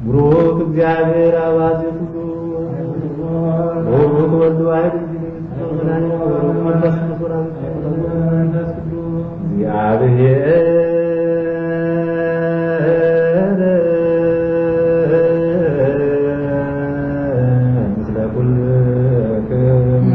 ብሩክ እግዚአብሔር አባዜ ሁሉ ብሩክ ወልድ ዋሕድ ብሩክ መንፈስ ቅዱስ እግዚአብሔር ምስለ ኩልክም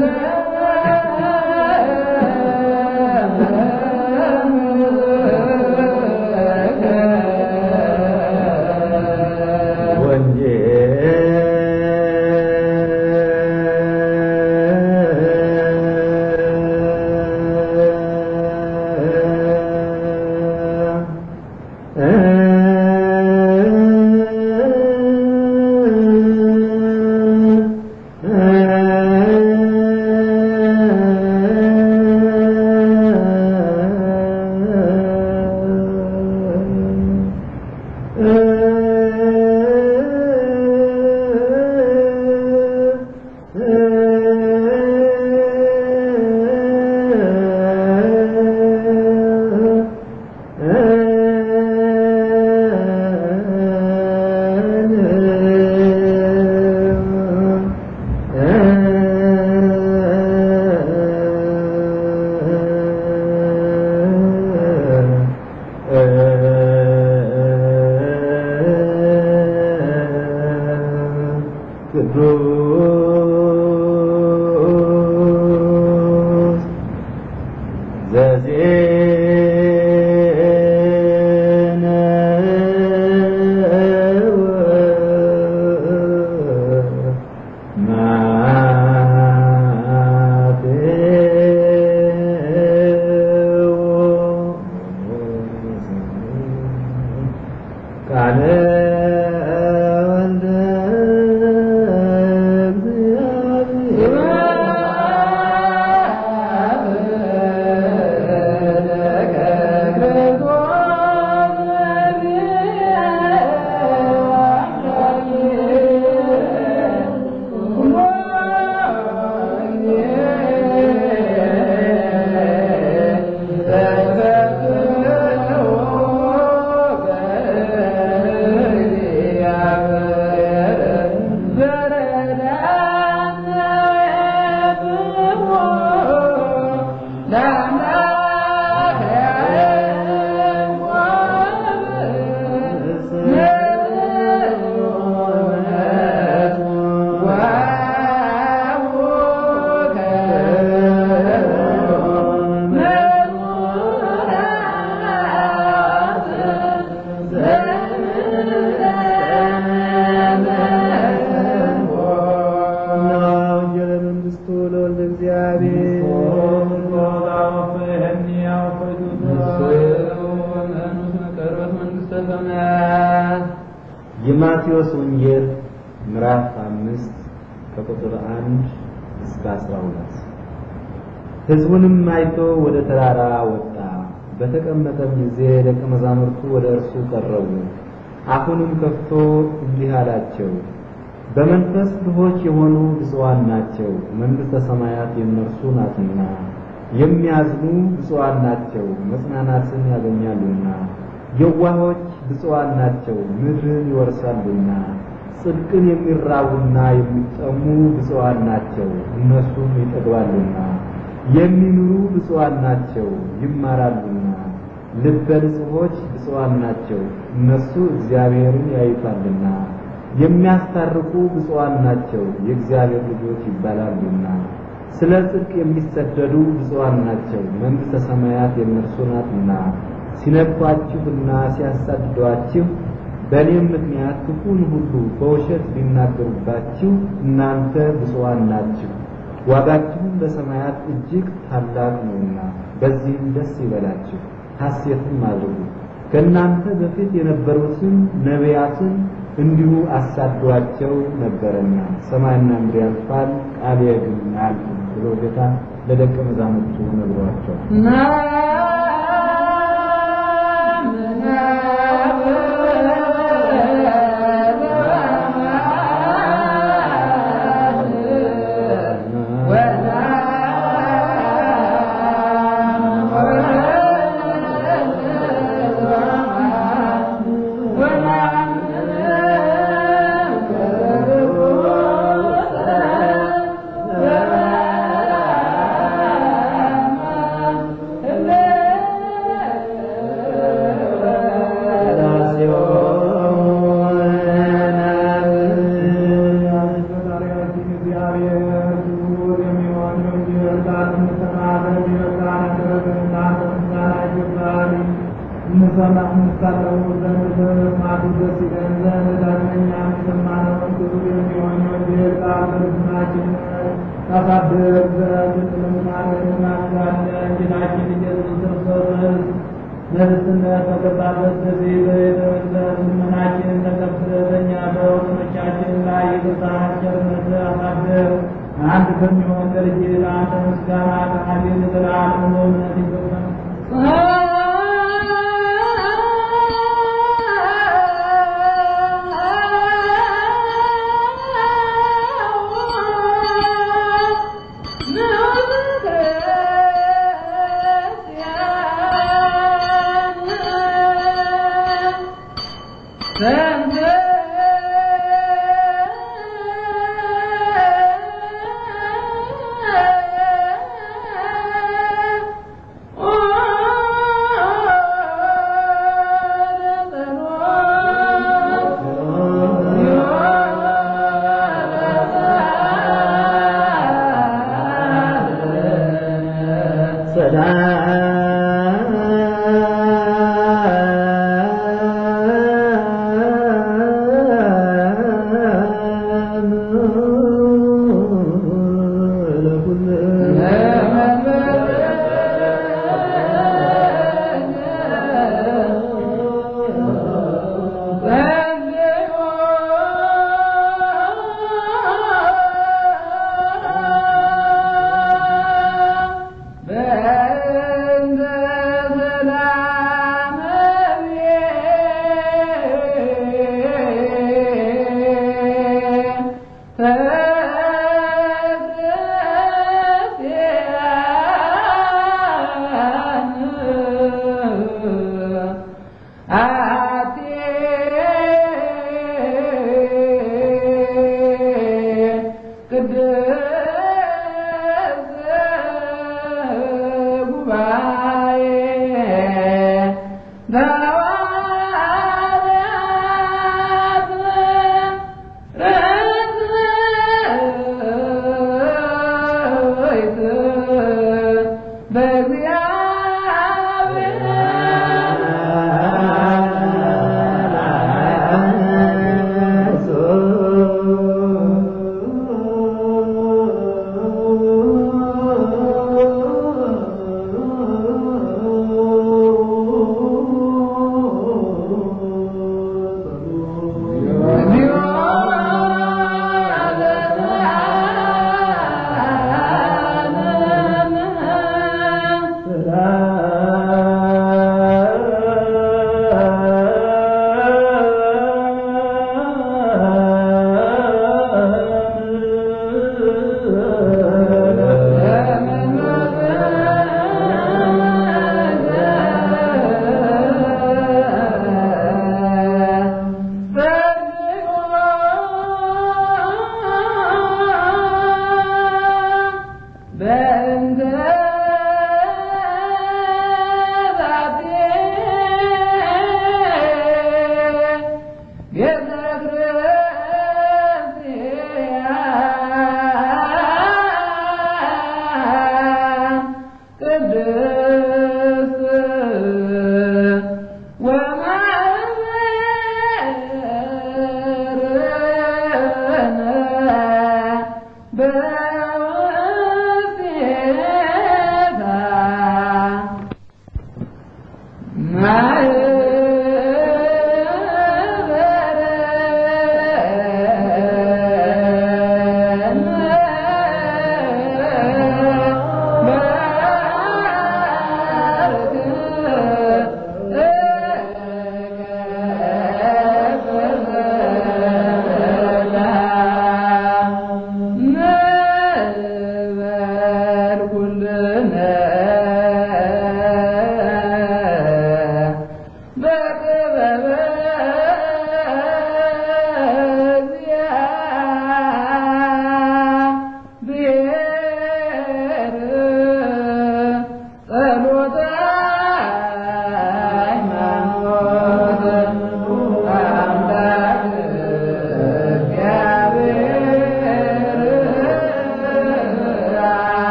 ቅዱስ ዘዜነ ቃለ ወልደ ወንጌለ መንግሥቱ ለወልደ እግዚአብሔር የማቴዎስ ወንጌል ምዕራፍ አምስት ከቁጥር አንድ እስከ አስራ ሁለት ሕዝቡንም አይቶ ወደ ተራራ ወጣ። በተቀመጠም ጊዜ ደቀ መዛሙርቱ ወደ እርሱ ቀረቡ። አፉንም ከፍቶ እንዲህ አላቸው፣ በመንፈስ ድሆች የሆኑ ብፁዓን ናቸው፣ መንግሥተ ሰማያት የእነርሱ ናትና። የሚያዝኑ ብፁዓን ናቸው፣ መጽናናትን ያገኛሉና። የዋሆች ብፁዓን ናቸው፣ ምድርን ይወርሳሉና። ጽድቅን የሚራቡና የሚጠሙ ብፁዓን ናቸው፣ እነሱም ይጠግባሉና። የሚምሩ ብፁዓን ናቸው፣ ይማራሉና። ልበ ንጹሖች ብፁዓን ናቸው፣ እነሱ እግዚአብሔርን ያዩታልና። የሚያስታርቁ ብፁዓን ናቸው፣ የእግዚአብሔር ልጆች ይባላሉና። ስለ ጽድቅ የሚሰደዱ ብፁዓን ናቸው፣ መንግሥተ ሰማያት የእነርሱ ናትና። ሲነድፏችሁና ሲያሳድዷችሁ በእኔም ምክንያት ክፉን ሁሉ በውሸት ቢናገሩባችሁ እናንተ ብፁዓን ናችሁ፣ ዋጋችሁም በሰማያት እጅግ ታላቅ ነውና። በዚህም ደስ ይበላችሁ፣ ሐሴትም አድርጉ። ከእናንተ በፊት የነበሩትን ነቢያትን እንዲሁ አሳዷቸው ነበረና ሰማይና ምድር ያልፋል፣ ቃሌ ግን አያልፍም ብሎ ጌታ ለደቀ መዛሙርቱ ነግሯቸዋል። ወላ ይሰጠን ዘንድ ዳግመኛም የሰማነውን ክቡር የሚሆን የወንጌል ቃል በልቡናችን ታሳድር ዘንድ እንለምናለን እናምናለን። ጌታችን ኢየሱስ ክርስቶስ በርስነት በገባበት ጊዜ በቤተመቅደስ ልመናችንን ተቀብለህ በእኛ በወገኖቻችን ላይ ይቅርታህን ቸርነት አሳድር። አንድ ከሚሆን ለልጅ ለአንተ ምስጋና ከአቤል ዘላለም በእውነት ይገባል። ሰላም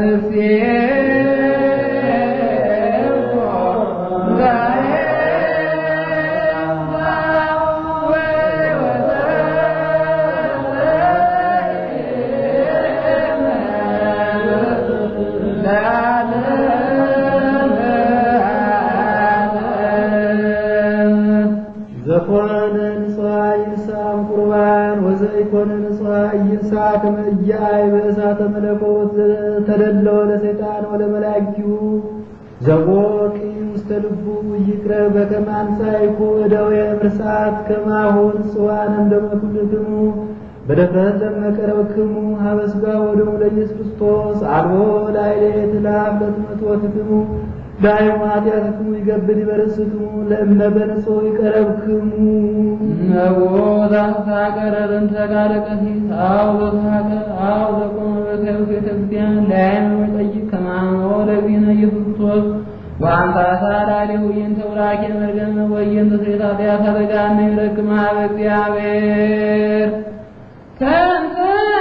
ዘኮነ ንጽዋ ይንሳም ቁርባን ወዘኢኮነ ንጽዋ ይንሳ ከመ ኢያአይ በእሳተ መለኮት ተደለወ ለሰይጣን ወለመላእክቲሁ ዘቦቂ ውስተ ልቡ ይቅረብ በከመ አንሣእኩ እደዌ ምርሳት ከማሁ ንጽዋን እምደመ ኩልክሙ በደፍረት ለመቀረብክሙ ሀበ ሥጋ ወደሙ ለኢየሱስ ክርስቶስ አልቦ ላዕሌት ለአብ ለትመትወትክሙ ዳይሙ ኃጢአትክሙ ይገብድ ይበርስክሙ ለእምነ በንጹሕ ይቀረብክሙ ነቦ ዛሳቀረርን ተቃለ ቀሲስ አው ዘሳቀ አው ዘቆመ በከብ ቤተ ክርስቲያን ለአይን መጠይቅ ከማመ ለዚነ ኢየሱስ ክርስቶስ ወአንተ አሳዳሪሁ ይንተ ውራኬ መርገም ወይንተ ስሬታ ኃጢአት አደጋነ ይረክም ሀበ እግዚአብሔር ከንተ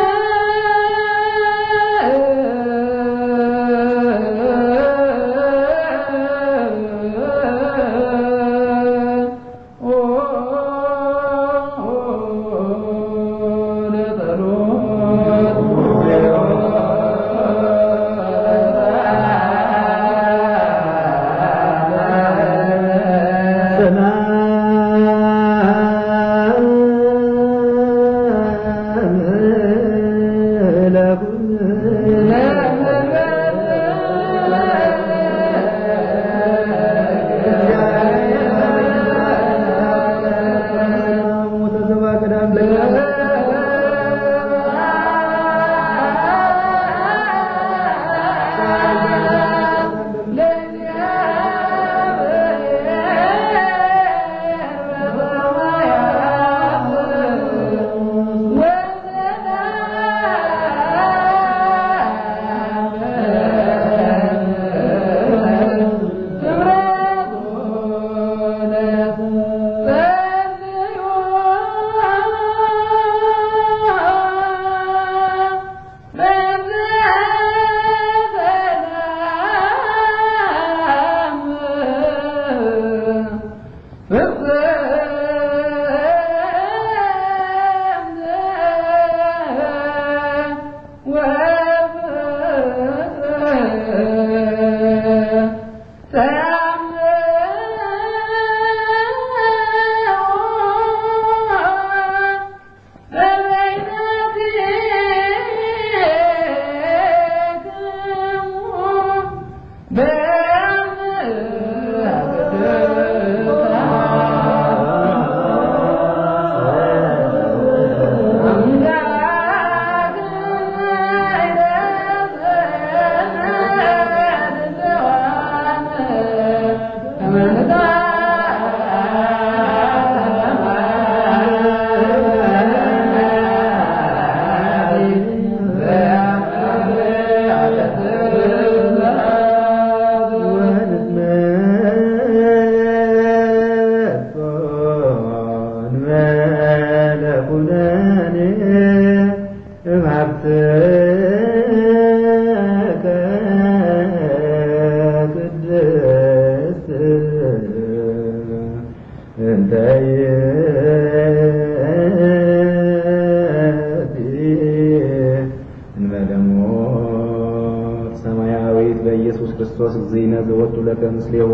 በኢየሱስ ክርስቶስ እግዚእነ ዘወቱ ለከ ምስሌሁ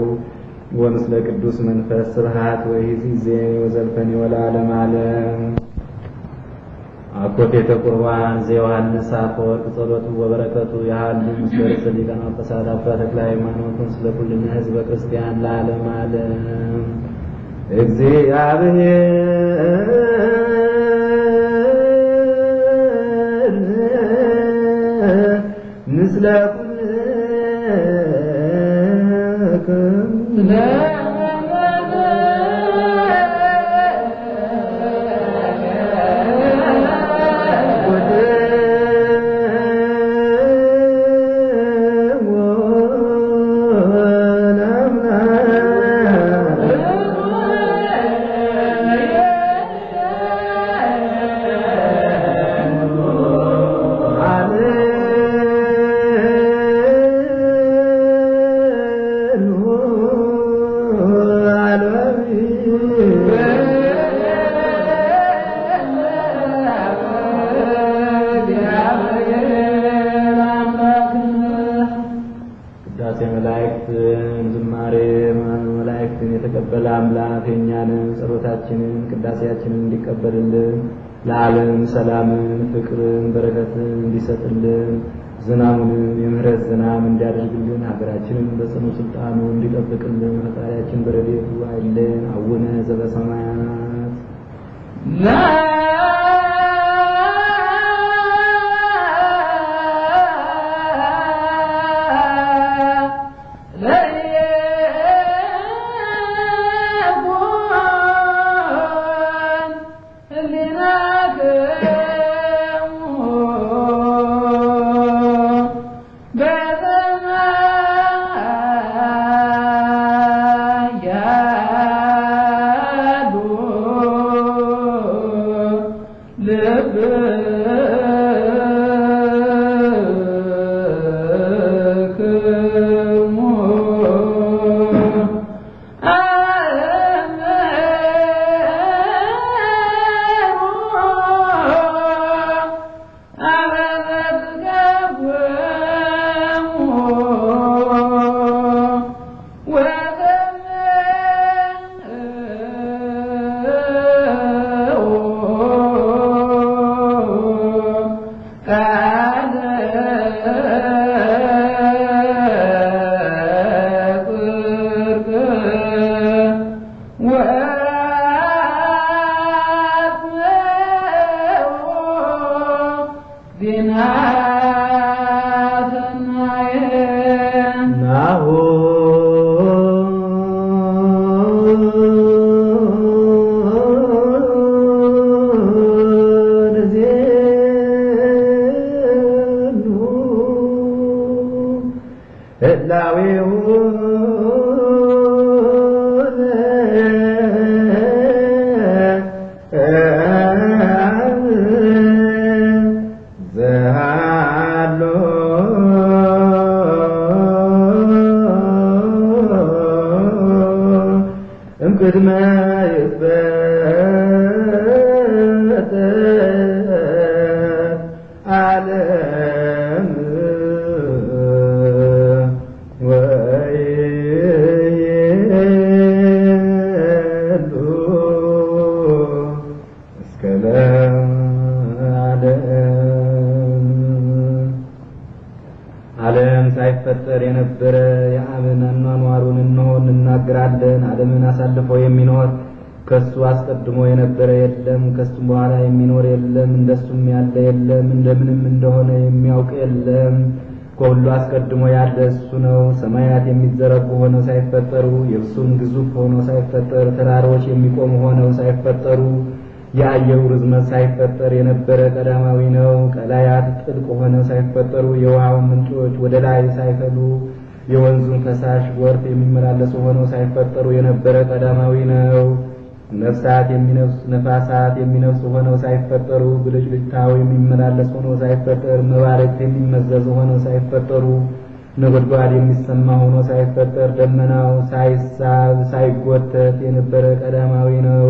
ወምስለ ቅዱስ መንፈስ ስብሐት ወይእዜሰ ወዘልፈኒ ወለዓለመ ዓለም አኮቴተ ቁርባን ዘዮሐንስ አፈወርቅ ጸሎቱ ወበረከቱ ያህሉ ምስለ ርእሰ ሊቃነ ጳጳሳት አባ ተክለ ሃይማኖት ምስለ ኩልነ ሕዝበ ክርስቲያን ለዓለመ ዓለም እግዚአብሔር ምስለ ኩልክሙ ውዳሴ መላእክትን ዝማሬ መላእክትን የተቀበለ አምላክ የእኛንም ጸሎታችንን ቅዳሴያችንን እንዲቀበልልን ለዓለም ሰላምን፣ ፍቅርን፣ በረከትን እንዲሰጥልን ዝናሙንም የምህረት ዝናም እንዲያደርግልን ሀገራችንን በጽኑ ስልጣኑ እንዲጠብቅልን ፈጣሪያችን በረድኤቱ አይለን። አቡነ ዘበሰማያት ቅድመ ይትፈጠር ዓለም ወይሉ እስከ ለዓለም ዓለም ሳይፈጠር የነበረ የአብን አኗኗሩን እንሆ እንናገራለን። ዓለምን አሳልፎ የሚኖር ከሱ አስቀድሞ የነበረ የለም፣ ከሱም በኋላ የሚኖር የለም፣ እንደሱም ያለ የለም፣ እንደምንም እንደሆነ የሚያውቅ የለም። ከሁሉ አስቀድሞ ያለ እሱ ነው። ሰማያት የሚዘረጉ ሆነው ሳይፈጠሩ፣ የብሱም ግዙፍ ሆኖ ሳይፈጠር፣ ተራሮች የሚቆሙ ሆነው ሳይፈጠሩ የአየሩ ርዝመት ሳይፈጠር የነበረ ቀዳማዊ ነው። ቀላያት ጥልቅ ሆነው ሳይፈጠሩ የውሃውን ምንጮች ወደ ላይ ሳይፈሉ የወንዙን ፈሳሽ ጎርፍ የሚመላለሱ ሆነው ሳይፈጠሩ የነበረ ቀዳማዊ ነው። ነፍሳት የሚነፍሱ ነፋሳት የሚነፍሱ ሆነው ሳይፈጠሩ ብልጭልጭታው የሚመላለስ ሆኖ ሳይፈጠር መባረቅት የሚመዘዙ ሆነው ሳይፈጠሩ ነጎድጓድ የሚሰማ ሆኖ ሳይፈጠር ደመናው ሳይሳብ ሳይጎተት የነበረ ቀዳማዊ ነው።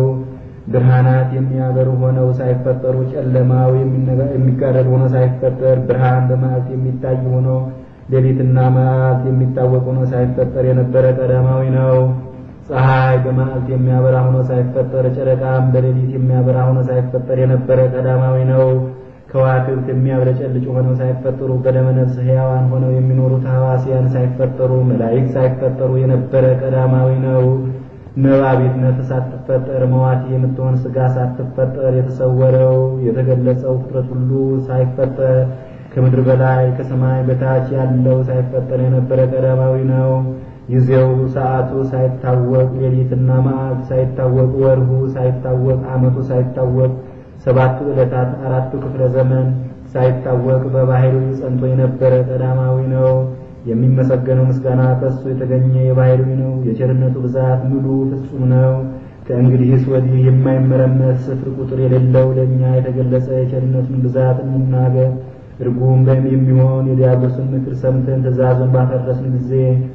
ብርሃናት የሚያበሩ ሆነው ሳይፈጠሩ ጨለማው የሚጋረድ ሆኖ ሳይፈጠር ብርሃን በመዓልት የሚታይ ሆኖ ሌሊትና መዓልት የሚታወቅ ሆኖ ሳይፈጠር የነበረ ቀዳማዊ ነው። ፀሐይ በመዓልት የሚያበራ ሆኖ ሳይፈጠር ጨረቃም በሌሊት የሚያበራ ሆኖ ሳይፈጠር የነበረ ቀዳማዊ ነው። ከዋክብት የሚያብለጨልጭ ሆነው ሳይፈጠሩ በደመ ነፍስ ሕያዋን ሆነው የሚኖሩት ሐዋስያን ሳይፈጠሩ መላእክት ሳይፈጠሩ የነበረ ቀዳማዊ ነው። ነባቢት ነፍስ ሳትፈጠር መዋቲ የምትሆን ሥጋ ሳትፈጠር የተሰወረው የተገለጸው ፍጥረት ሁሉ ሳይፈጠር ከምድር በላይ ከሰማይ በታች ያለው ሳይፈጠር የነበረ ቀዳማዊ ነው። ጊዜው ሰዓቱ ሳይታወቅ ሌሊትና መዓልት ሳይታወቅ ወርሁ ሳይታወቅ ዓመቱ ሳይታወቅ ሰባቱ ዕለታት አራቱ ክፍለ ዘመን ሳይታወቅ በባህሪው ጸንቶ የነበረ ቀዳማዊ ነው። የሚመሰገነው ምስጋና ከሱ የተገኘ የባህሪው ነው። የቸርነቱ ብዛት ሙሉ ፍጹም ነው። ከእንግዲህስ ወዲህ የማይመረመር ስፍር ቁጥር የሌለው ለእኛ የተገለጸ የቸርነቱን ብዛት እንናገር። እርጉም የሚሆን የዲያብሎስን ምክር ሰምተን ትእዛዙን ባፈረስን ጊዜ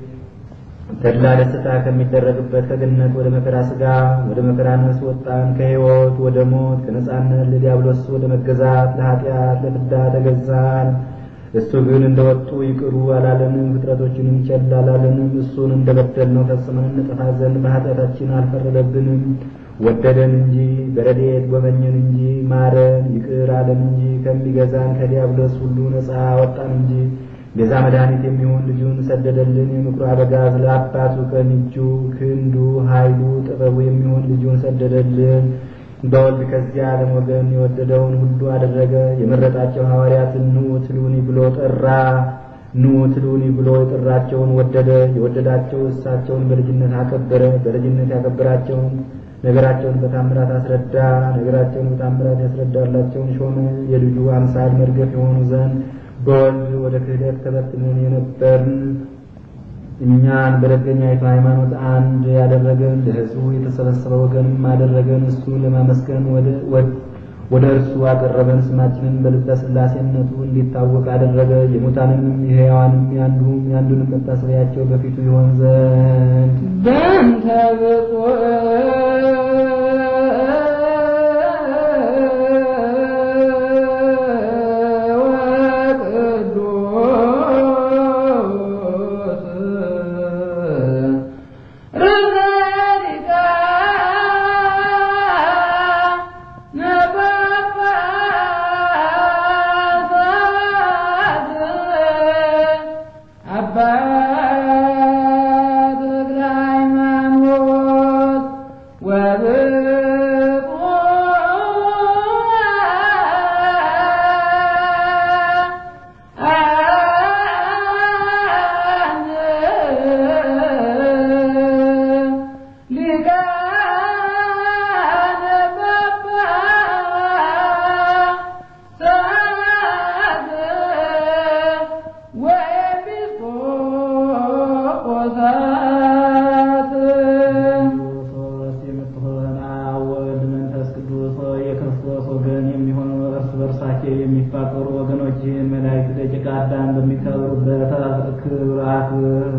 ተድላ ደስታ ከሚደረግበት ከገነት ወደ መከራ ሥጋ ወደ መከራ ነፍስ ወጣን። ከሕይወት ወደ ሞት ከነጻነት ለዲያብሎስ ወደ መገዛት ለኃጢአት ለፍዳ ተገዛን። እሱ ግን እንደወጡ ይቅሩ አላለንም፣ ፍጥረቶችንም ቸል አላለንም። እሱን እንደበደልነው ፈጽመን እንጠፋ ዘንድ በኃጢአታችን አልፈረደብንም። ወደደን እንጂ በረድኤት ጎበኘን እንጂ ማረን፣ ይቅር አለን እንጂ ከሚገዛን ከዲያብሎስ ሁሉ ነፃ አወጣን እንጂ ቤዛ መድኃኒት የሚሆን ልጁን ሰደደልን። የምክሩ አበጋዝ ለአባቱ ቀኝ እጁ ክንዱ ኃይሉ ጥበቡ የሚሆን ልጁን ሰደደልን። በወልድ ከዚያ ዓለም ወገን የወደደውን ሁሉ አደረገ። የመረጣቸው ሐዋርያትን ኑ ትሉኒ ብሎ ጠራ። ኑ ትሉኒ ብሎ የጠራቸውን ወደደ። የወደዳቸው እሳቸውን በልጅነት አከበረ። በልጅነት ያከበራቸውን ነገራቸውን በታምራት አስረዳ። ነገራቸውን በታምራት ያስረዳላቸውን ሾመ። የልጁ አምሳል መርገፍ የሆኑ ዘንድ በወልድ ወደ ክህደት ተበትነን የነበርን እኛን በደገኛይቱ ሃይማኖት አንድ ያደረገን ለሕዝቡ የተሰበሰበ ወገንም አደረገን። እሱ ለማመስገን ወደ እርሱ አቀረበን። ስማችንን በልበ ሥላሴነቱ እንዲታወቅ አደረገ። የሙታንንም የሕያዋንም ያንዱም ያንዱንም መታሰቢያቸው በፊቱ ይሆን ዘንድ በእንተ ብፁዕ የሚፋቀሩ ወገኖችን መላእክት ደቂቀ አዳም በሚከብሩበት ክብራት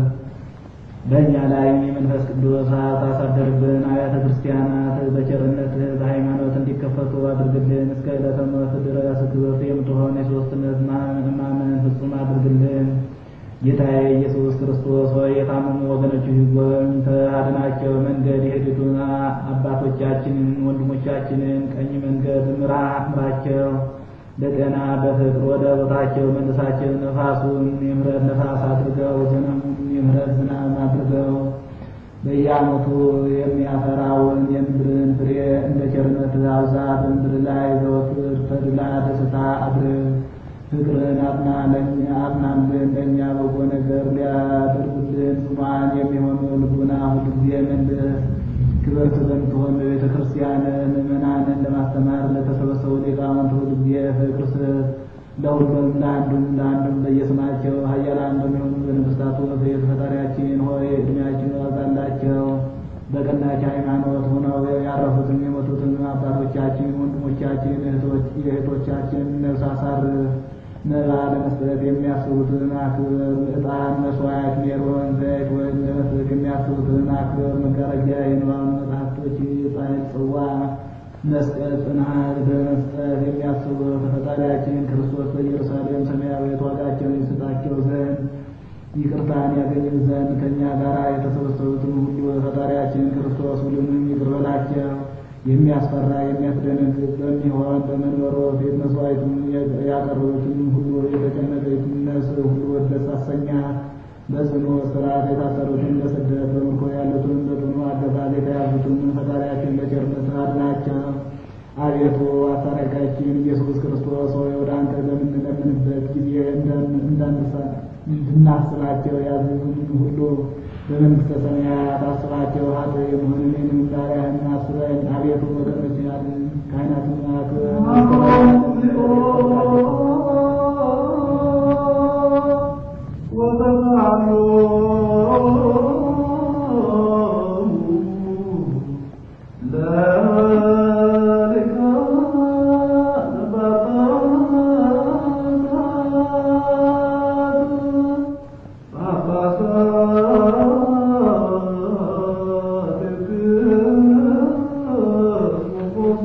በእኛ ላይ የመንፈስ ቅዱስ ታሳደርብን። አብያተ ክርስቲያናት በቸርነትህ በሃይማኖት እንዲከፈቱ አድርግልን። እስከ ዕለተ ሞት ድረስ ክብርት የምትሆን የሦስትነት ማመን ፍጹም አድርግልን። ጌታዬ ኢየሱስ ክርስቶስ ሆይ የታመሙ ወገኖችህ ጎብኝተህ አድናቸው። መንገድ የሄዱትን አባቶቻችንን ወንድሞቻችንን ቀኝ መንገድ ምራ ምራቸው። በጤና በፍቅር ወደ ቦታቸው መልሳቸው። ነፋሱን የምሕረት ነፋስ አድርገው፣ ዝናቡን የምሕረት ዝናብ አድርገው። በየዓመቱ የሚያፈራውን የምድርን ፍሬ እንደ ቸርነት አብዛ። በምድር ላይ ዘወትር ተድላ ደስታ አድርግ። ፍቅርን አጽናልን። ለእኛ በጎ ነገር ሊያደርጉልን ጽኑዓን የሚሆኑ ልቡና ሁልጊዜ መልስ። ክብርት በምትሆን በቤተ ክርስቲያን ምዕመናንን ለማስተማር ለተሰበሰቡ ሊቃውንት ሁልጊዜ ፍቅር ስጥ። ለሁሉም ለአንዱም ለአንዱም በየስማቸው ኃያላን በሚሆኑ በነገሥታቱ በቤት ፈጣሪያችን ሆይ ዕድሜያችን አብዛላቸው። በቀናች ሃይማኖት ሆነው ያረፉትን የሞቱትን አባቶቻችን፣ ወንድሞቻችን፣ የእህቶቻችን ነፍስ አሳርፍ። መባ ለመስጠት የሚያስቡትን አክብር። ዕጣን፣ መስዋዕት፣ ሜሮን፣ ዘይት ወይም ለመስጠት የሚያስቡትን አክብር። መጋረጃ፣ የንባብ መጽሐፍቶች፣ ጻሕል፣ ጽዋ መስቀል፣ ጽናት በመስጠት የሚያስቡ ፈጣሪያችን ክርስቶስ በኢየሩሳሌም ሰማያዊት ዋጋቸውን ይሰጣቸው ዘንድ ይቅርታን ያገኙ ዘንድ ከእኛ ጋር የተሰበሰቡትን ሁሉ ፈጣሪያችን ክርስቶስ ሁሉንም ይቅር በላቸው። የሚያስፈራ የሚያስደነግጥ በሚሆን በመንበሮ ፊት መስዋዕቱን ያቀረቡትን ሁሉ የተጨነቀችን ነፍስ ሁሉ ደስ አሰኛት። በጽኑ እስራት የታሰሩትን በስደት በምርኮ ያሉትን በጽኑ አገዛዝ የተያዙትን ፈጣሪያችን በቸርነት አድናቸው። አቤቱ አስታራቂያችን ኢየሱስ ክርስቶስ ሆይ ወደ አንተ በምንለምንበት ጊዜ እንድናስባቸው ያዘዙን ሁሉ በመንግሥተ ሰማያት አስባቸው። ሀጥ የመሆን እኔንም ባሪያህን አስበን። አቤቱ ወገኖች አድን፣ ካህናትን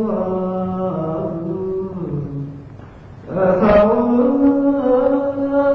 Oh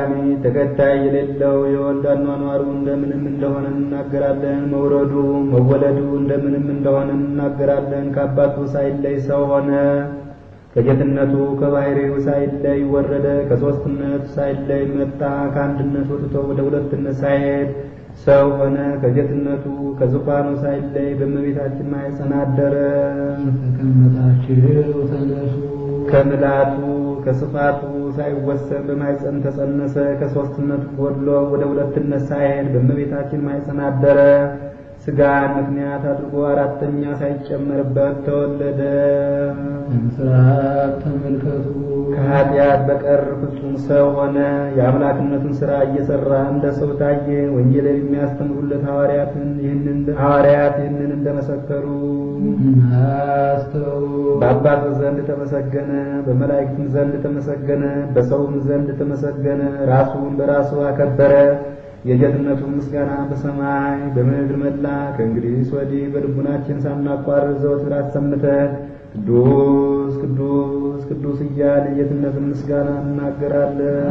ተቀዳሚ ተከታይ የሌለው የወልድ አኗኗሩ እንደምንም እንደሆነ እንናገራለን። መውረዱ መወለዱ እንደምንም እንደሆነ እንናገራለን። ከአባቱ ሳይለይ ሰው ሆነ። ከጌትነቱ ከባሕርዩ ሳይለይ ወረደ። ከሦስትነቱ ሳይለይ መጣ። ከአንድነት ወጥቶ ወደ ሁለትነት ሳይሄድ ሰው ሆነ። ከጌትነቱ ከዙፋኑ ሳይለይ በእመቤታችን ማኅፀን አደረ። ተቀመጣችሁ ተነሱ። ከምልአቱ ከስፋቱ ሳይወሰን በማኅፀን ተጸነሰ። ከሦስትነቱ ጎድሎ ወደ ሁለትነት ሳይሄድ በእመቤታችን ማኅፀን አደረ። ሥጋን ምክንያት አድርጎ አራተኛ ሳይጨመርበት ተወለደ። ምስራቅ ተመልከቱ። ከኃጢአት በቀር ፍጹም ሰው ሆነ። የአምላክነቱን ሥራ እየሠራ እንደ ሰው ታየ። ወንጌልን የሚያስተምሩለት ሐዋርያትን ይህንን ሐዋርያት ይህንን እንደመሰከሩ አስተው በአባቱ ዘንድ ተመሰገነ፣ በመላእክትም ዘንድ ተመሰገነ፣ በሰውም ዘንድ ተመሰገነ። ራሱን በራሱ አከበረ። የጌትነቱን ምስጋና በሰማይ በምድር መላ። ከእንግዲህ ወዲህ በልቡናችን ሳናቋርጥ ዘወትር አሰምተን ቅዱስ ቅዱስ ቅዱስ እያል የጌትነትን ምስጋና እናገራለን።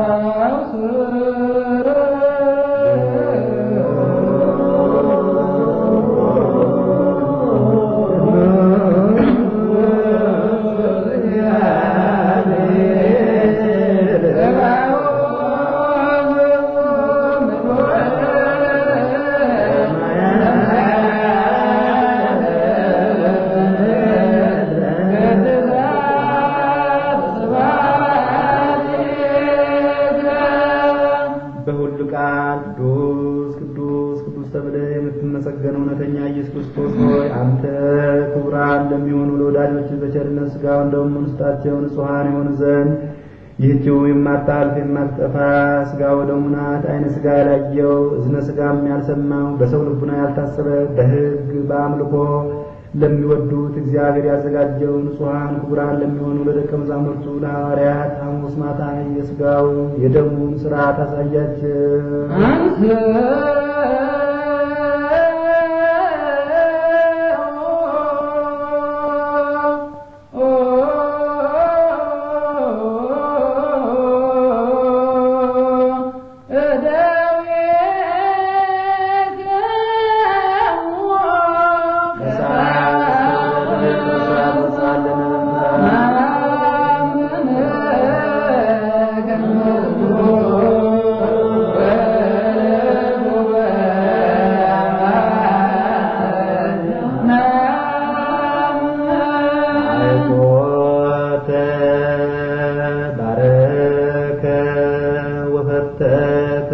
በሁሉ ቃል ቅዱስ ቅዱስ ቅዱስ ተብለህ የምትመሰገነው እውነተኛ ኢየሱስ ክርስቶስ ሆይ አንተ ክቡራን ለሚሆኑ ለወዳጆች በቸርነት ሥጋውን ደሙን ውስጣቸው ንጹሐን የሆኑ ዘንድ ይህችው የማታልፍ የማትጠፋ ሥጋው ደሙ ናት። ዓይነ ሥጋ ያላየው እዝነ ሥጋም ያልሰማው በሰው ልቡና ያልታሰበ በሕግ በአምልኮ ለሚወዱት እግዚአብሔር ያዘጋጀው ንጹሐን ክቡራን ለሚሆኑ ለደቀ መዛሙርቱ ለሐዋርያት ሐሙስ ማታ የሥጋው የደሙን ሥርዓት አሳያቸው። አንተ አይቆተ ባረከ ወፈተተ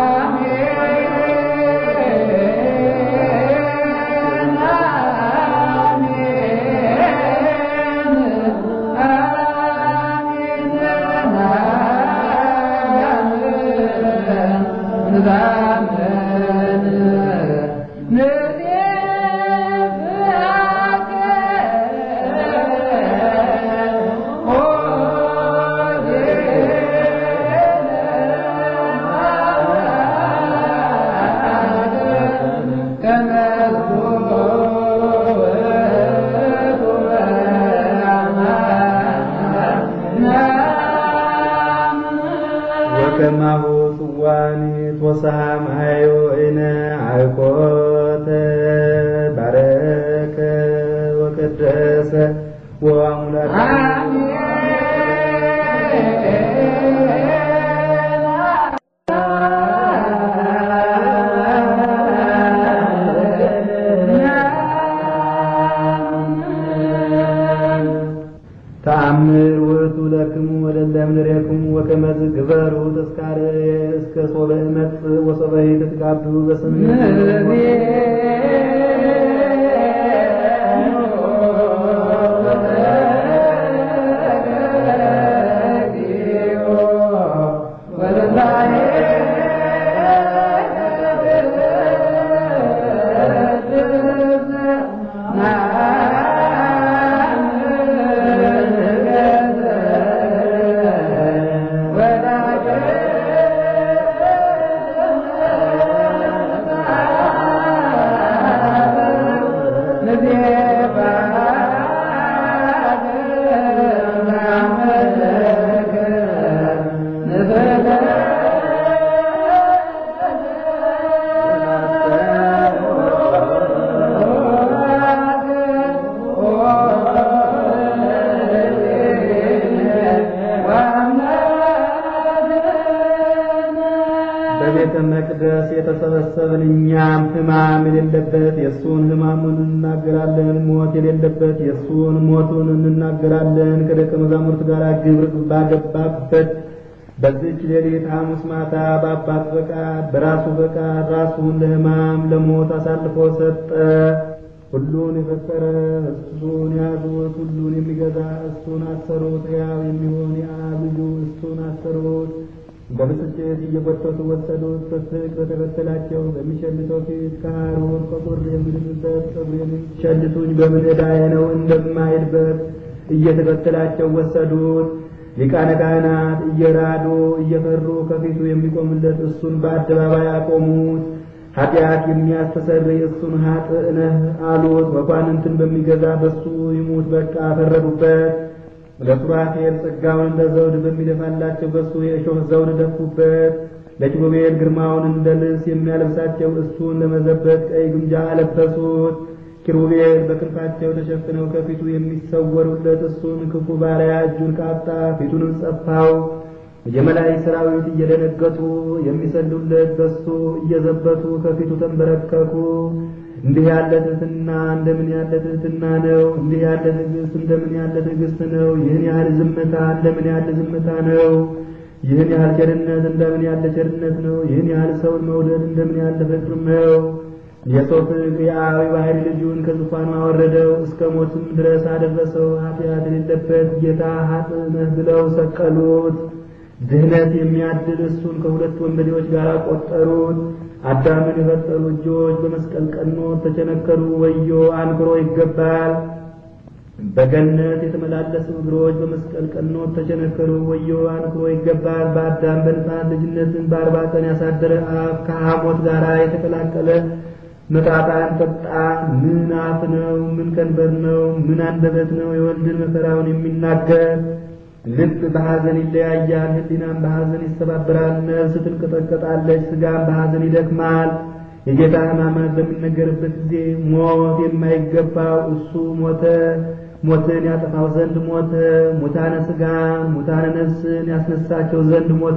ወከማሁ ጽዋኒ ቶሳም ሃዮ እነ አይቆተ ባረከ ወቀደሰ ወአሙላተ ተአምር ውእቱ ለክሙ ወለለ እምኔክሙ ወከመዝ ግበሩ ተስካረ እስከ ሶበ እመጽእ ወሶበ ትትጋቡ በስም ወዳጄ ሕማም የሌለበት የእሱን ሕማሙን እንናገራለን። ሞት የሌለበት የእሱን ሞቱን እንናገራለን። ከደቀ መዛሙርት ጋር ግብር ባገባበት በዚች ሌሊት ሐሙስ ማታ በአባት ፈቃድ በራሱ ፈቃድ ራሱን ለሕማም ለሞት አሳልፎ ሰጠ። ሁሉን የፈጠረ እሱን ያዙት፣ ሁሉን የሚገዛ እሱን አሰሩት። ሕያው የሚሆን የአብ ልጁ እሱን አሰሩት። በብስጭት እየጎተቱ ወሰዱት። በፍቅ በተከተላቸው በሚሸልተው ፊት ከሐሩር ከቁር የምድንበት ጸጉሬን ሸልቱኝ በምን ዕዳዬ ነው እንደማይልበት እየተከተላቸው ወሰዱት። ሊቃነ ካህናት እየራዱ እየፈሩ ከፊቱ የሚቆምለት እሱን በአደባባይ አቆሙት። ኃጢአት የሚያስተሰርይ እሱን ኃጥእ ነህ አሉት። መኳንንትን በሚገዛ በሱ ይሙት በቃ ፈረዱበት። ለሱራፌል ጸጋውን እንደ ዘውድ በሚደፋላቸው በሱ የእሾህ ዘውድ ደፉበት። ለኪሩቤል ግርማውን እንደ ልብስ የሚያለብሳቸው እሱን ለመዘበት ቀይ ግምጃ አለበሱት። ኪሩቤል በክንፋቸው ተሸፍነው ከፊቱ የሚሰወሩለት እሱን ክፉ ባሪያ እጁን ቃጣ ፊቱንም ጸፋው። የመላእክት ሰራዊት እየደነገጡ የሚሰሉለት በሱ እየዘበቱ ከፊቱ ተንበረከኩ። እንዲህ ያለ ትሕትና እንደምን ያለ ትሕትና ነው! እንዲህ ያለ ትዕግስት እንደምን ያለ ትዕግስት ነው! ይህን ያህል ዝምታ እንደምን ያለ ዝምታ ነው! ይህን ያህል ቸርነት እንደምን ያለ ቸርነት ነው! ይህን ያህል ሰውን መውደድ እንደምን ያለ ፍቅር ነው! የሰው ፍቅር የአብ ባሕሪ ልጁን ከዙፋኑ አወረደው፣ እስከ ሞትም ድረስ አደረሰው። ኃጢአት የሌለበት ጌታ ኃጥእ ነህ ብለው ሰቀሉት። ድህነት የሚያድል እሱን ከሁለት ወንበዴዎች ጋር ቆጠሩት። አዳምን የፈጠሩ እጆች በመስቀል ቀኖት ተቸነከሩ። ወዮ አንክሮ ይገባል። በገነት የተመላለሱ እግሮች በመስቀል ቀኖት ተቸነከሩ። ወዮ አንክሮ ይገባል። በአዳም በንፋስ ልጅነትን በአርባ ቀን ያሳደረ አፍ ከሐሞት ጋር የተቀላቀለ መጣጣን ጠጣ። ምን አፍ ነው? ምን ከንበር ነው? ምን አንደበት ነው? የወልድን መከራውን የሚናገር ልብ በሐዘን ይለያያል፣ ሕሊናም በሐዘን ይሰባበራል። ነፍስ ትንቀጠቀጣለች፣ ሥጋም በሐዘን ይደክማል። የጌታ ሕማማት በሚነገርበት ጊዜ ሞት የማይገባው እሱ ሞተ። ሞትን ያጠፋው ዘንድ ሞተ። ሙታነ ሥጋን ሙታነ ነፍስን ያስነሳቸው ዘንድ ሞተ።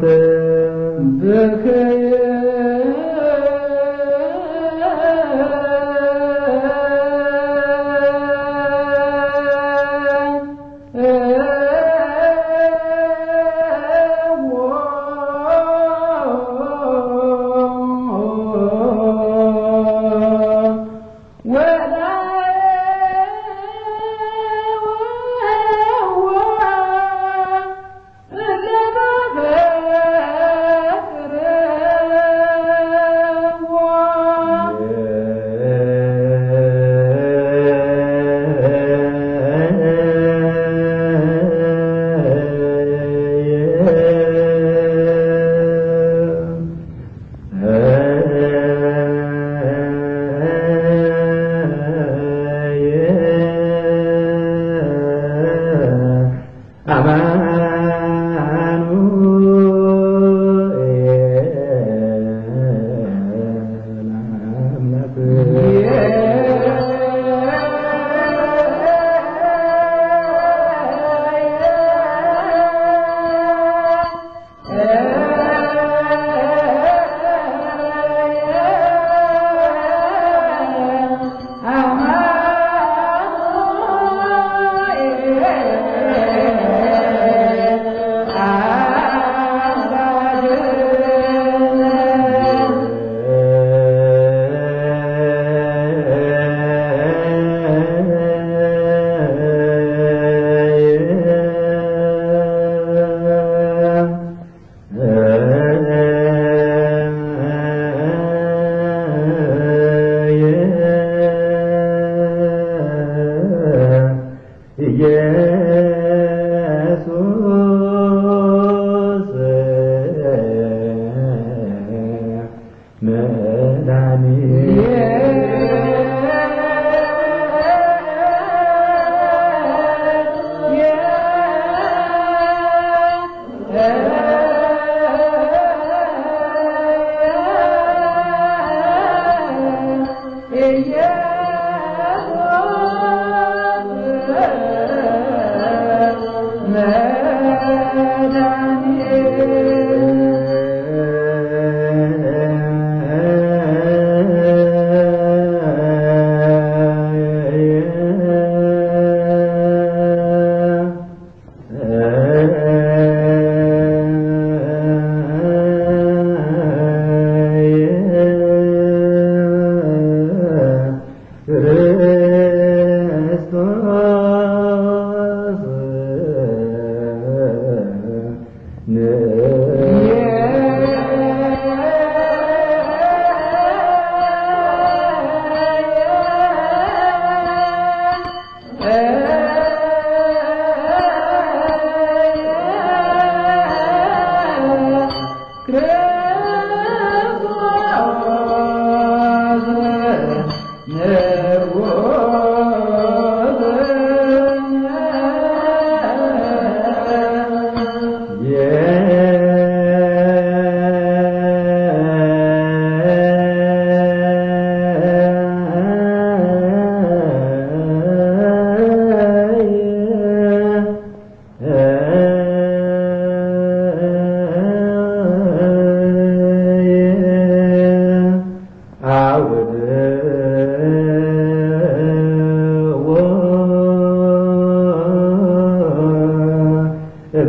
መድኃኒት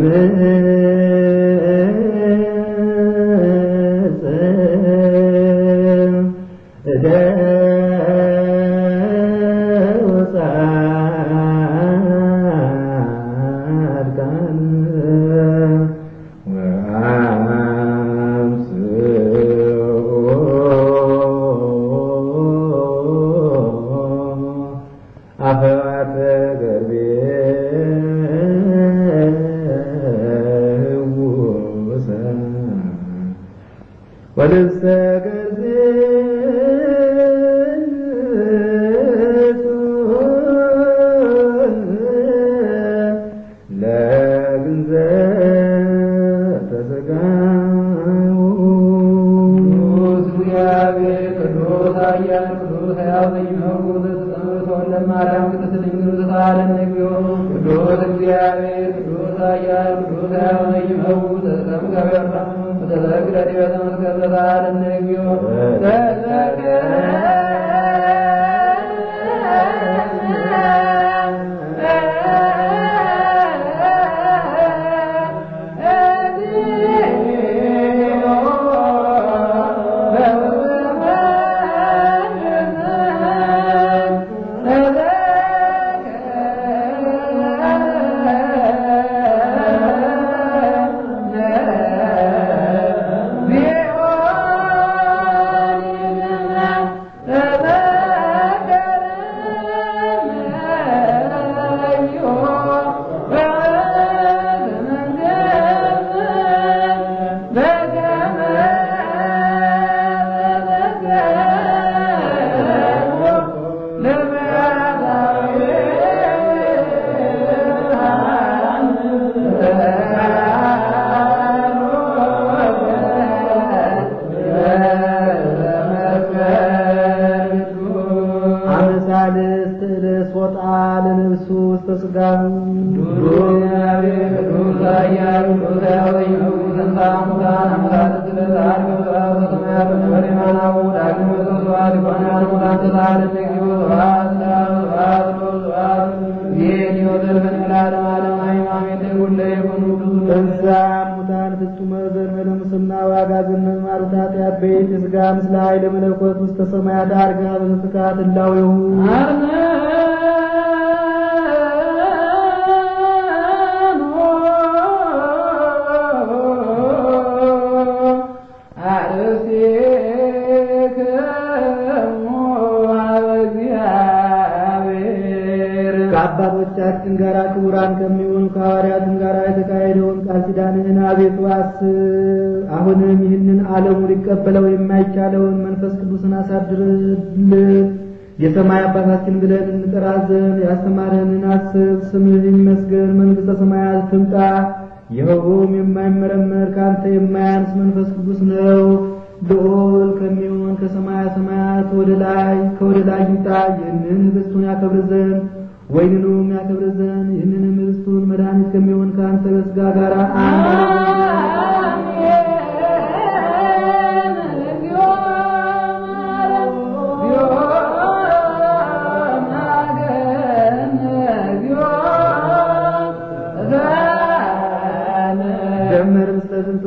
አፈዋተ ገርቤ ውሰ ወልብሰ ለግንዘ ተሰጋው ቅዱስ እግዚአብሔር ቅዱስ ኃያል ቅዱስ ሕያው ዘኢይመውት ዘተጸምቶ ለማርያም ቅድስት ድንግል ዘተሳሃለነ እግዚኦ ቅዱስ እግዚአብሔር ቅዱስ ኃያል ቅዱስ ሕያው ዘኢይመውት ዘተጸምቶ ወተዘክረ ዲበ ተመስቀል ዘተሳሃለነ እግዚኦ አመሳልስት ርስ ወጣ ለነብሱ ውስተ ሥጋሁ እንዛ ሙታን ፍጹመ ዘንበለ ሙስና ዋጋ ዝነን ማሩታት ያበይት የሥጋ ምስለ ኃይለ መለኮት ውስተ ሰማያት አርጋ በዘትካት እላዌሁ ከአባቶቻችን ጋር ክቡራን ከሚሆኑ ከሐዋርያትም ጋር የተካሄደውን ቃል ኪዳንህን አቤቱ አስብ። አሁንም ይህንን ዓለሙ ሊቀበለው የማይቻለውን መንፈስ ቅዱስን አሳድርልን። የሰማይ አባታችን ብለን እንጠራ ዘንድ ያስተማረንን አስብ። ስምህ ይመስገን፣ መንግሥተ ሰማያት ትምጣ። ይኸውም የማይመረመር ከአንተ የማያንስ መንፈስ ቅዱስ ነው። ልዑል ከሚሆን ከሰማያ ሰማያት ወደ ላይ ከወደ ላይ ይምጣ። ይህንን ህብስቱን ያከብር ዘንድ ወይንኑም ያከብር ዘንድ ይህንንም ህብስቱን መድኃኒት ከሚሆን ከአንተ በሥጋ ጋር አንድ ደምር ምስለ ዝንቱ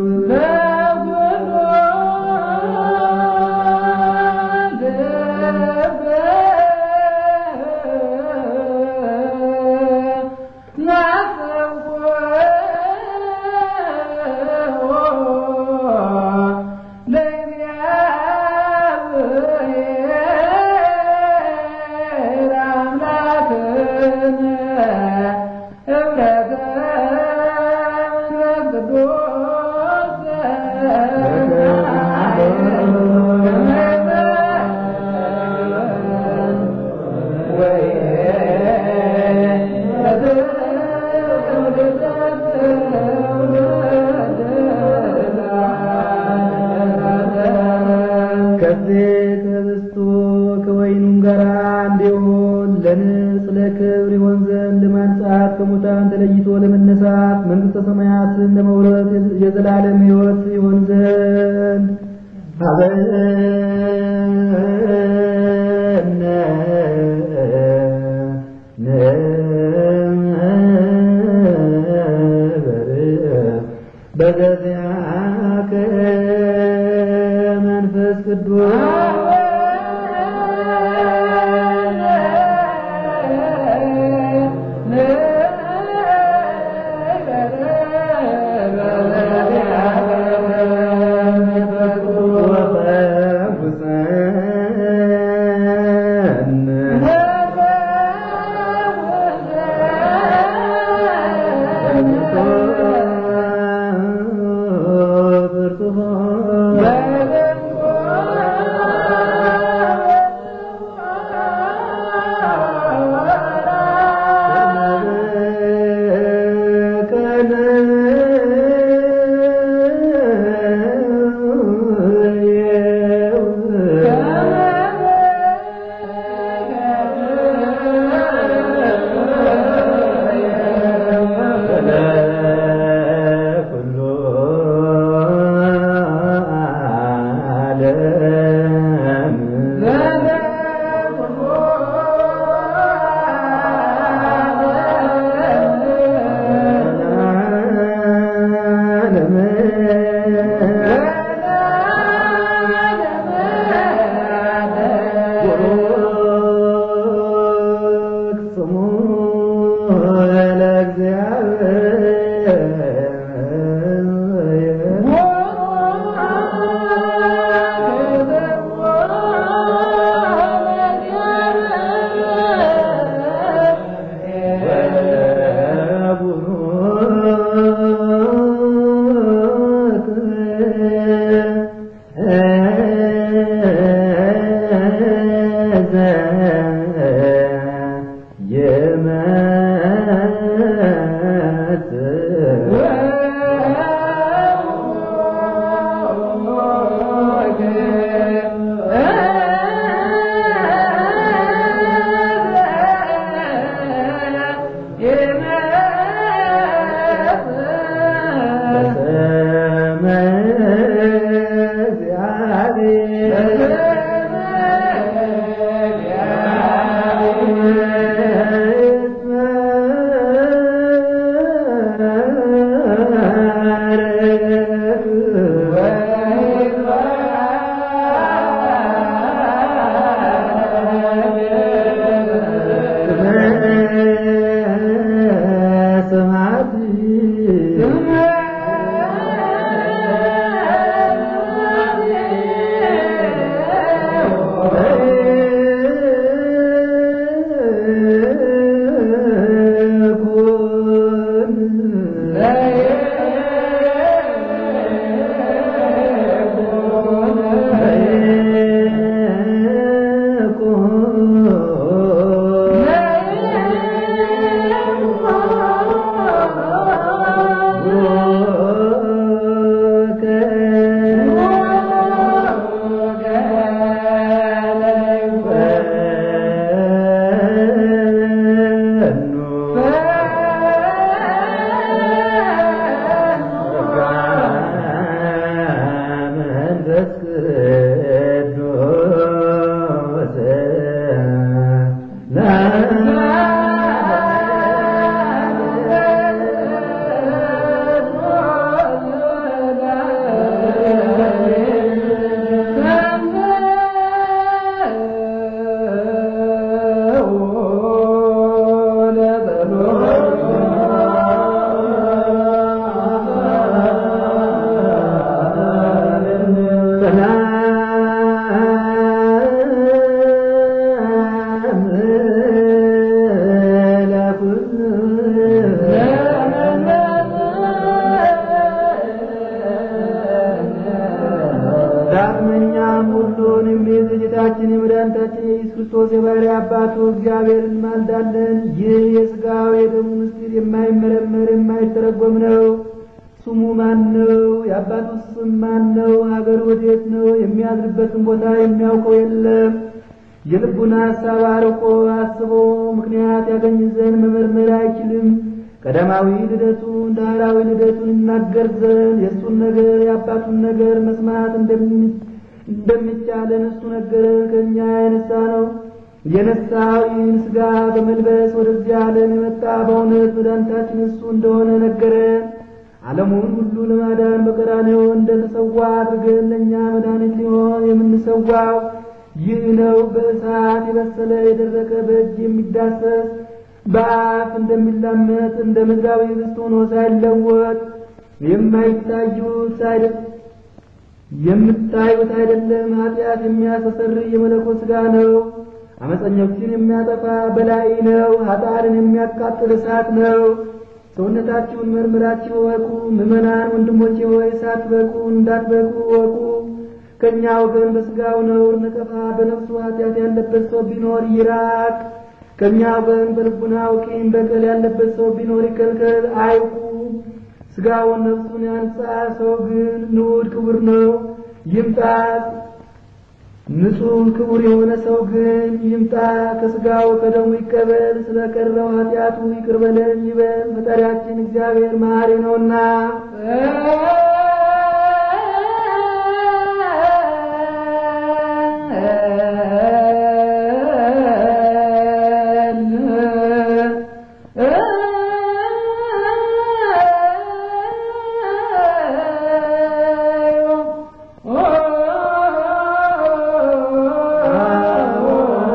ከዚህ ከህብስቱ ከወይኑም ጋር እንዲሆን ለንጽ ለክብር ይሆን ዘንድ ለማንጻት ከሙታን ተለይቶ ለመነሳት መንግሥተ ሰማያትን ለመውረስ የዘላለም ሕይወት ይሆን ዘንድ አበነ ነበር ስሙ ለእግዚአብሔር ዳግመኛም ሁሉን የሚይዝ ጌታችን የመድኃኒታችን የኢየሱስ ክርስቶስ የባሕርይ አባቱ እግዚአብሔርን እንማልዳለን። ይህ የሥጋው የደሙ ምስጢር የማይመረመር የማይተረጎም ነው። ስሙ ማን ነው? የአባቱ ስም ማን ነው? ሀገር ወዴት ነው? የሚያድርበትን ቦታ የሚያውቀው የለም። የልቡን ሐሳብ አርቆ አስቦ ምክንያት ያገኝ ዘንድ መመርመር አይችልም። ቀዳማዊ ልደቱን ዳህራዊ ልደቱን ይናገር ዘንድ የእሱን ነገር የአባቱን ነገር መስማት እንደሚቻለን እሱ ነገረን። ከእኛ የነሳ ነው የነሳው ይህን ሥጋ በመልበስ ወደዚህ ዓለም የመጣ በእውነት መድኃኒታችን እሱ እንደሆነ ነገረን። ዓለሙን ሁሉ ለማዳን በቀራንዮ እንደተሰዋ አድርገን ለእኛ መድኃኒት ሊሆን የምንሰዋው ይህ ነው። በእሳት የበሰለ የደረቀ በእጅ የሚዳሰስ በአፍ እንደሚላመጥ እንደ ምድራዊ ኅብስት ሆኖ ሳይለወጥ የማይታዩት ሳይደ- የምታዩት አይደለም። ኃጢአት የሚያስተሰርይ የመለኮት ሥጋ ነው። አመፀኞችን የሚያጠፋ በላይ ነው። ኃጥአንን የሚያቃጥል እሳት ነው። ሰውነታችሁን መርምራችሁ እወቁ። ምዕመናን ወንድሞቼ ሆይ ሳትበቁ እንዳትበቁ እወቁ። ከእኛ ወገን በሥጋው ነውር ነቀፋ፣ በነፍሱ ኃጢአት ያለበት ሰው ቢኖር ይራቅ። ከእኛ ወገን በልቡናው ቂም በቀል ያለበት ሰው ቢኖር ይከልከል፣ አይቁ። ሥጋውን ነፍሱን ያንጻ፣ ሰው ግን ንዑድ ክቡር ነው ይምጣ። ንጹሕ ክቡር የሆነ ሰው ግን ይምጣ፣ ከሥጋው ከደሙ ይቀበል። ስለ ቀረው ኃጢአቱ ይቅር በለን ይበል፣ ፈጣሪያችን እግዚአብሔር መሐሪ ነውና። Oh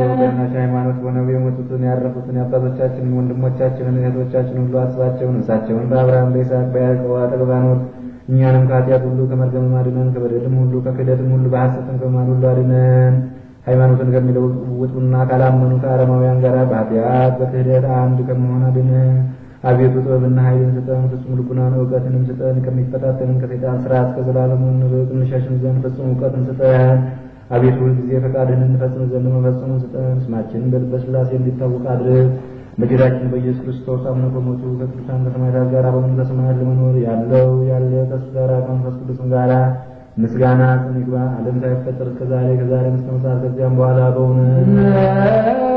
በቀናች ሃይማኖት ሆነው የሞቱትን ያረፉትን የአባቶቻችንን ወንድሞቻችንን እህቶቻችን ሁሉ አስባቸው ነፍሳቸውን በአብርሃም በይስሐቅ በያዕቆብ አጠገብ አኑር። እኛንም ከኃጢአት ሁሉ ከመርገም አድነን፣ ከበደልም ሁሉ ከክህደትም ሁሉ በሐሰትም ከማል ሁሉ አድነን። ሃይማኖትን ከሚለውጡና ካላመኑ ከአረማውያን ጋር በኃጢአት በክህደት አንድ ከመሆን አድነን። አቤቱ ጥበብና ኃይልን ስጠን፣ ፍጹም ልቡናን እውቀትንም ስጠን። ከሚፈታተንን ከሰይጣን ስርዓት ከዘላለሙ እንርቅ እንሸሽም ዘንድ ፍጹም እውቀትን ስጠን። አቤቱ ሁልጊዜ ፈቃድህን እንፈጽም ዘንድ መፈጸሙን ስጠን። ስማችንን በልበ ሥላሴ እንዲታወቅ አድርግ። በጌታችን በኢየሱስ ክርስቶስ አምነው ከሞቱ ከቅዱሳን ከሰማዕታት ጋር በመንግሥተ ሰማያት ለመኖር ያለው ያለ ከእሱ ጋር ከመንፈስ ቅዱስም ጋር ምስጋና ጽን ይግባ ዓለም ሳይፈጠር እስከ ዛሬ ከዛሬ እስከ ምጽአት ከዚያም በኋላ በእውነት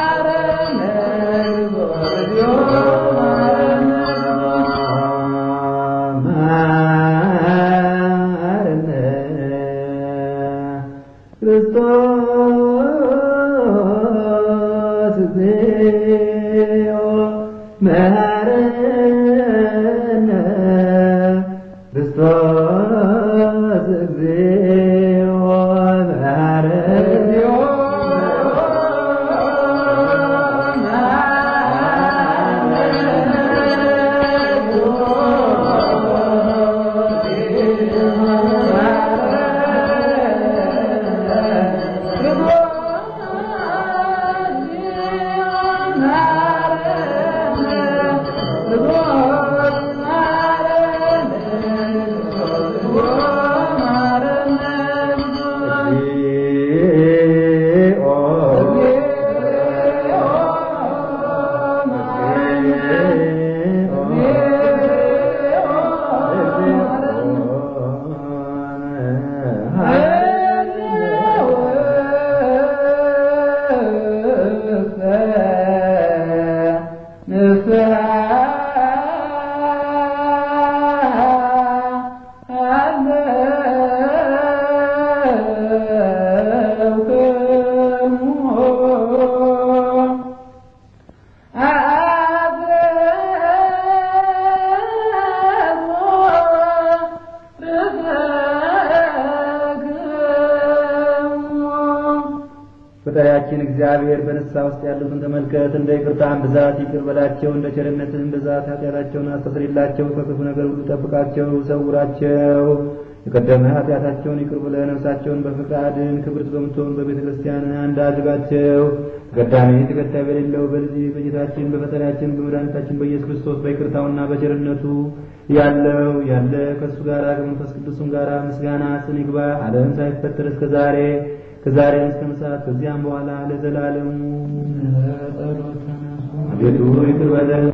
Mare, ክርስቶስ እግዚኦ መሐረነ ፈጣሪያችን እግዚአብሔር በንስሐ ውስጥ ያሉትን ተመልከት። እንደ ይቅርታህም ብዛት ይቅር በላቸው፣ እንደ ቸርነትህም ብዛት ኃጢአታቸውን አስተስርይላቸው፣ ከክፉ ነገር ሁሉ ጠብቃቸው፣ ሰውራቸው። የቀደመ ኃጢአታቸውን ይቅር ብለህ ነፍሳቸውን በፍቅር አድን። ክብርት በምትሆን በቤተ ክርስቲያን አንድ አድርጋቸው። ተቀዳሚ ተከታይ በሌለው በልጅ በጌታችን በፈጣሪያችን በመድኃኒታችን በኢየሱስ ክርስቶስ በይቅርታውና በቸርነቱ ያለው ያለ ከእሱ ጋር ከመንፈስ ቅዱስም ጋር ምስጋና ስን ይግባ ዓለም ሳይፈጠር እስከ ዛሬ ከዛሬም እስከ ምጽአት ከዚያም በኋላ ለዘላለሙ። ጸሎት ተነሱ። አቤቱ ይቅር በለን